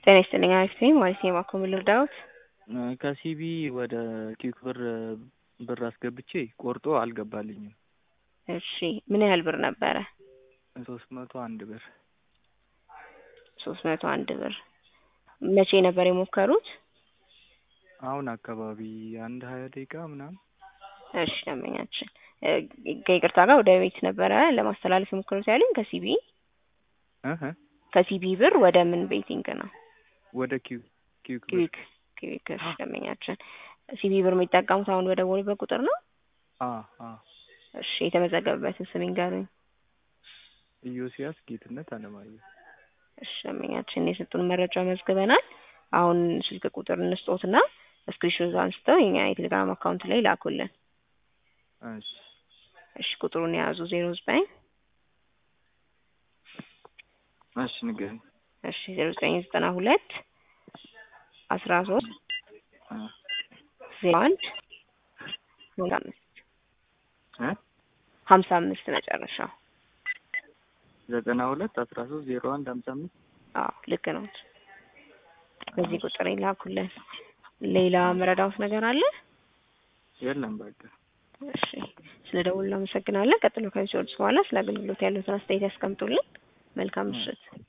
ጤና ይስጥልኝ አሪፍ ነኝ ማለት ነው የማኮ ምን ልርዳዎት? ከሲቢ ወደ ኪክ ብር ብር አስገብቼ ቆርጦ አልገባልኝም። እሺ ምን ያህል ብር ነበረ? ሶስት መቶ አንድ ብር ሶስት መቶ አንድ ብር መቼ ነበር የሞከሩት? አሁን አካባቢ አንድ ሀያ ደቂቃ ምናምን እሺ ደንበኛችን ከይቅርታ ጋር ወደ ቤት ነበረ ለማስተላለፍ የሞከሩት ያሉኝ ከሲቢ እህ ከሲቢ ብር ወደ ምን ቤቲንግ ነው? ወደ ኪው ኪክ ብር ኪዊክ ኪዊክ እሺ ደንበኛችን ሲቢ ብር የሚጠቀሙት አሁን በደወሉበት ቁጥር ነው? አ አ እሺ የተመዘገበበትን ስም ይንገሩኝ። ኢዮስያስ ጌትነት አለማየሁ እሺ ደንበኛችን የሰጡን መረጃ መዝግበናል። አሁን ስልክ ቁጥር እንስጦትና ስክሪንሾት አንስተው የኛ የቴሌግራም አካውንት ላይ ላኩልን። እሺ እሺ ቁጥሩን የያዙ ዜሮ ዘጠኝ እሺ ንገረኝ። እሺ ዜሮ ዘጠኝ ዘጠና ሁለት አስራ ሶስት አ ዜሮ አንድ ሀምሳ አምስት እ ሀምሳ አምስት መጨረሻው። ዘጠና ሁለት አስራ ሶስት ዜሮ አንድ ሀምሳ አምስት አዎ ልክ ነው። በዚህ ቁጥር ይላኩልን። ሌላ መረዳውት ነገር አለ? የለም በቃ እሺ ስለ ደውሉ እናመሰግናለን። ቀጥሎ ከሚሰሩት በኋላ ስለ አገልግሎት ያሉትን አስተያየት ያስቀምጡልን። መልካም ምሽት።